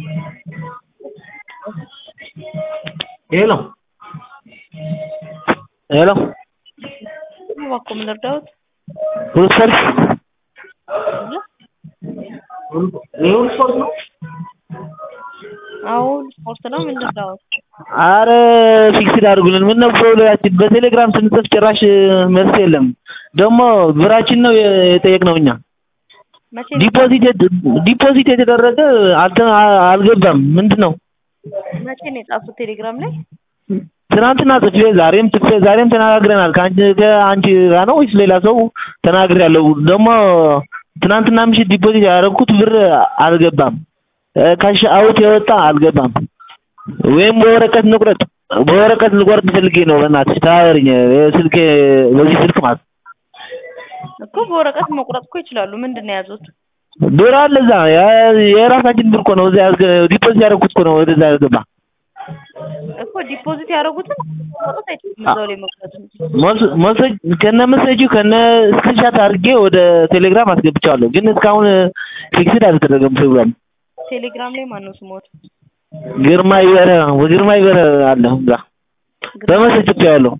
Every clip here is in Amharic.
ሄሎ ሄሎ እባክዎ ምን ልርዳዎት? ሁሉ ስፖርት ይሄ ሁሉ ስፖርት ነው? አዎ ሁሉ ስፖርት ነው። ምን ልርዳዎት? አረ ፊክስድ አድርጉልን። ምነው ፕሮብሌማችን በቴሌግራም ስንጽፍ ጭራሽ መልስ የለም። ደግሞ ብራችን ነው የጠየቅነው እኛ መቼ ዲፖዚት ዲፖዚት የተደረገ አልተ አልገባም። ምንድን ነው? መቼ ነው የጻፉት ቴሌግራም ላይ? ትናንትና ጽፌ ዛሬም ጽፌ ዛሬም ተነጋግረናል። ከአንቺ ከአንቺ ጋር ነው ወይስ ሌላ ሰው ተናግሬያለሁ። ደግሞ ትናንትና ምሽት ዲፖዚት ያደረኩት ብር አልገባም። ካሽ አውት የወጣ አልገባም። ወይም በወረቀት ንቁረጥ በወረቀት ልቆርጥ ፈልጌ ነው። በእናትሽ ተባበሪኝ። ስልኬ በዚህ ስልክ ማለት እኮ በወረቀት መቁረጥ እኮ ይችላሉ። ምንድን ነው የያዙት? ብር አለ እዛ የራሳችን ብር እኮ ነው። እዛ ዲፖዚት ያደረኩት እኮ ነው ወደዛ ያልገባ እኮ ዲፖዚት ያደረጉትን መቁረጥ አይችሉም። እዛው ላይ መቁረጥ መሰጅ ከነ መሰጁ ከነ ስክሪንሻት አድርጌ ወደ ቴሌግራም አስገብቻለሁ። ግን እስካሁን ፊክስድ አልተደረገም ፕሮግራም። ቴሌግራም ላይ ማነው ስሞት? ግርማ ይበረ ግርማ ይበረ አለ እዛ በመሰጅ ያለው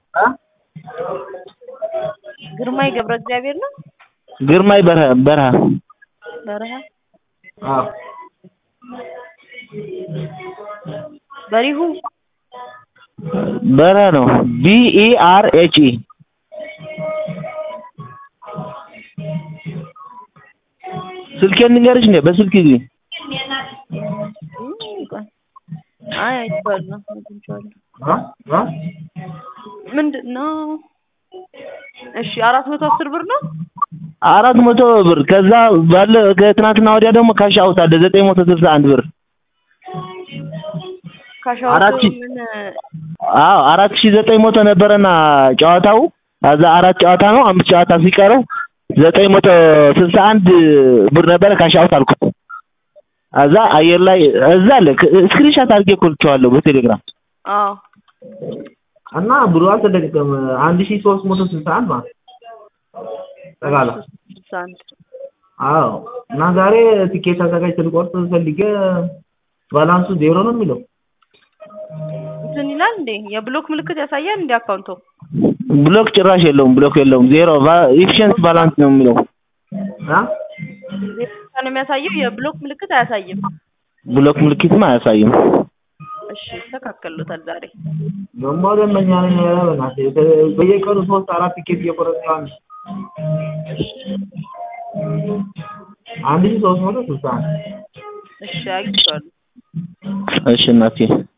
ግርማይ ገብረ እግዚአብሔር ነው። ግርማይ በረሀ በረሀ በረሀ አዎ በሪሁ በረሀ ነው። ቢ ኢ አር ኤች ኢ ስልኬን ንገርሽ እንዴ? በስልክ ጊዜ አይ አይቼዋለሁ አግኝቼዋለሁ። ምንድን ነው? እሺ አራት መቶ አስር ብር ነው። አራት መቶ ብር ከዛ ባለ ከትናንትና ወዲያ ደግሞ ካሽ አውት አለ ዘጠኝ መቶ ስልሳ አንድ ብር ካሻው አራት ሺህ ምን አዎ አራት ሺህ ዘጠኝ መቶ ነበረና ጨዋታው ከዛ አራት ጨዋታ ነው አምስት ጨዋታ ሲቀረው ዘጠኝ መቶ ስልሳ አንድ ብር ነበረ ካሽ አውት አልኩት። ከዛ አየር ላይ እዛ አለ ስክሪንሻት አድርጌ ኮልቼዋለሁ በቴሌግራም አዎ እና ብሩ አልተለቀቀም። አንድ ሺህ ሦስት መቶ ስልሳ አንድ ማለት ጠቅላላ ስልሳ አንድ አዎ እና ዛሬ ትኬት አዘጋጅተህ ልቆርጥ ፈልጌ ባላንሱ ዜሮ ነው የሚለው። እንትን ይላል እንዴ? የብሎክ ምልክት ያሳያል እንዴ አካውንቶ? ብሎክ ጭራሽ የለውም፣ ብሎክ የለውም። ዜሮ ኢፊሽንት ባላንስ ነው የሚለው አ ዜሮ ነው የሚያሳየው። የብሎክ ምልክት አያሳይም። ብሎክ ምልክትም አያሳይም። እሺ ይስተካከሉታል ዛሬ። ደግሞ ደንበኛ ነኝ ኧረ በእናትህ በየቀኑ ሶስት አራት ቲኬት እየቆረጥኩ አንድ አንድ ሺህ ሦስት መቶ ስልሳ አንድ እሺ አግኝቼዋለሁ። እሺ እናቴ